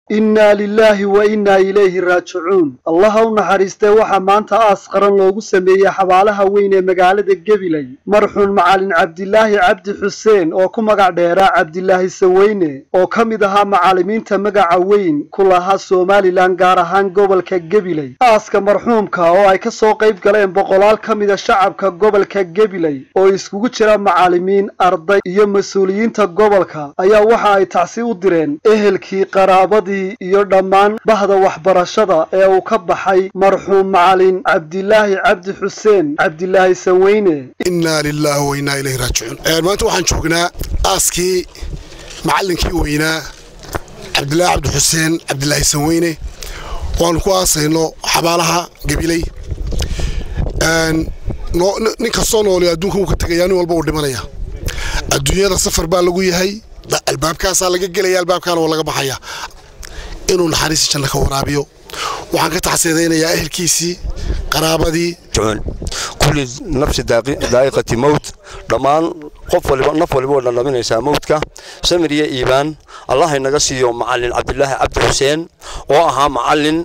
innaa lilaahi wa innaa ilayhi raajicuun allaha u naxariistee waxaa maanta aas qaran loogu sameeyey xabaalaha weyn ee magaalada gebiley marxuun macalin cabdilaahi cabdi xuseen oo ku magac dheeraa cabdilaahi saweyne oo ka mid ahaa macallimiinta magaca weyn ku lahaa somalilan gaar ahaan gobolka gebiley aaska marxuumka oo ay ka soo qayb galeen boqolaal ka mida shacabka gobolka gebiley oo iskugu jira macallimiin arday iyo mas-uuliyiinta gobolka ayaa waxa ay tacsi u direen ehelkii qaraabadii iyo dhammaan bahda waxbarashada ee uu ka baxay marxuum macalin cabdilaahi cabdi xuseen cabdilaahi saweyne innaa lilaahi wa innaa ilayhi raajicuun maanta waxaan joognaa aaskii macallinkii weynaa cabdilaahi cabdi xuseen cabdilaahi saweyne waanu ku aasayno xabaalaha gabiley nin kastoo noole adduunka wuu ka tegayaa nin walba uu dhimanaya adduunyada safar baa lagu yahay albaabkaasaa laga gelaya albaabkaana waa laga baxaya inuu naxariisi janno ka waraabiyo waxaan ka taxsiidaynayaa ehelkiisii qaraabadii kulli nafsi daa'iqati mowt dhammaan qof waliba naf waliba way dhadhaminaysaa mowtka samir iyo iibaan allah inaga siiyo macallin cabdilaahi cabdi xuseen oo ahaa macallin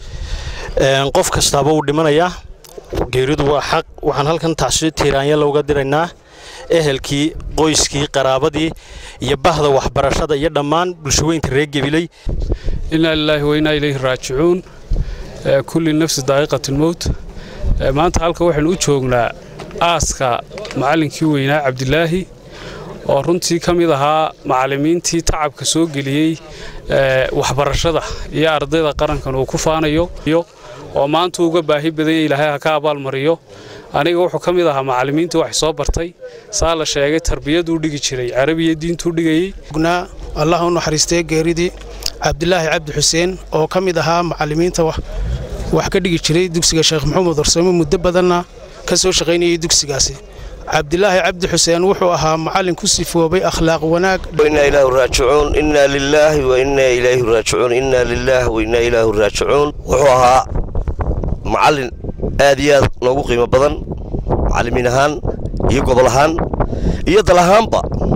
qof kastaaba wuu dhimanayaa geeridu waa xaq waxaan halkan tacsiyo tiiraanya looga diraynaa ehelkii qoyskii qaraabadii iyo bahda waxbarashada iyo dhammaan bulshaweynta reer gebiley innaa lilaahi wa innaa ilayhi raajicuun kulli nafsi daa'iqatilmowt maanta halka waxaynu u joognaa aaska macallinkii weynaa cabdilaahi oo runtii ka mid ahaa macallimiintii tacabka soo geliyey waxbarashada iyo ardayda qarankan uu ku faanayo oo maanta uga baahi badanya ilaahay ha ka abaalmariyo aniga wuxuu ka mid ahaa macallimiinta wax soo bartay saa la sheegay tarbiyaduu dhigi jiray carabiya diintuu dhigayey allah u naxariistee geeridii cabdilaahi cabdi xuseen oo ka mid ahaa macallimiinta wax ka dhigi jiray dugsiga sheekh maxamuud warsame muddo badanna ka soo shaqaynayay dugsigaasi cabdilaahi cabdi xuseen wuxuu ahaa macallin ku sifoobay akhlaaq wanaag innaa ilaahu raajicuun innaa lilaahi wa innaa ilayhi raajicuun innaa lilaahi wa innaa ilaahu raajicuun wuxuu ahaa macallin aad iyo aad loogu qiimo badan macallimiin ahaan iyo gobol ahaan iyo dal ahaanba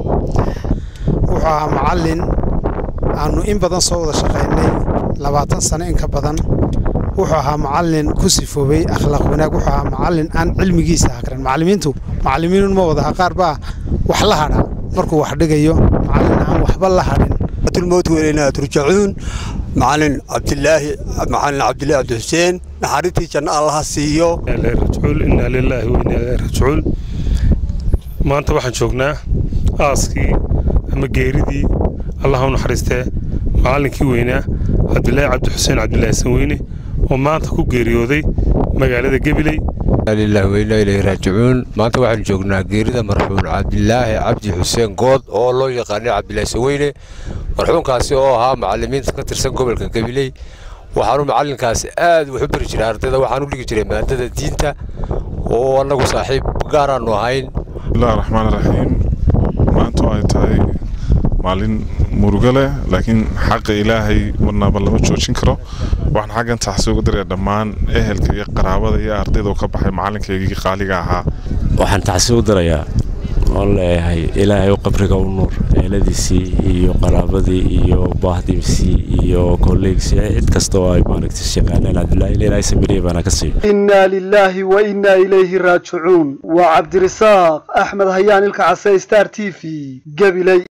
wuxuu ahaa macallin aannu in badan soo wada shaqaynay labaatan sano in ka badan wuxuu ahaa macallin ku sifoobay akhlaaq wanaag wuxuu ahaa macallin aan cilmigiisa hakran macallimiintu macallimiinun ma wadaha qaar baa wax la hadha markuu wax dhigayo macallin aan waxba la hadhin الموت وإلينا ترجعون معلن عبد الله معلن عبد الله عبد الحسين نحرتي جن الله سيو رجعون إنا لله وإنا إليه راجعون maanta waxaan joognaa aaskii ama geeridii allah u naxariistee macallinkii weynaa cabdilaahi cabdi xuseen cabdilaahi sanweyne oo maanta ku geeriyooday magaalada gebiley lillahi wa innaa ilayhi raajicuun maanta waxaanu joognaa geerida marxuum cabdilaahi cabdi xuseen good oo loo yaqaanay cabdilaahi saweyne marxuumkaasi oo ahaa macallimiinta ka tirsan gobolka gabiley waxaanu macallinkaasi aad wax u bari jiray ardayda waxaanu dhigi jiray maadada diinta oo annagu saaxiib gaaraannu ahayn bismillahi raxmaan raxiim maanta ay tahay maalin murugo leh laakiin xaqa ilaahay marnaba lama joojin karo waxaan xaggan taxsi uga diraya dhammaan ehelka iyo qaraabada iyo ardayda oo ka baxay macalinkaygii qaaliga ahaa waxaan taxsi u dirayaa oon leeyahay ilaahay u qabriga u nuur eeladiisii iyo qaraabadii iyo baahdiisii iyo kolleegsii cid kasta oo ay maaragtay shaqaaneen cabdilaahi ilaahay samiriye baana ka siiyo innaa lilaahi wa innaa ilayhi raajicuun waa cabdirisaaq axmed hayaan ilka case star t v gabiley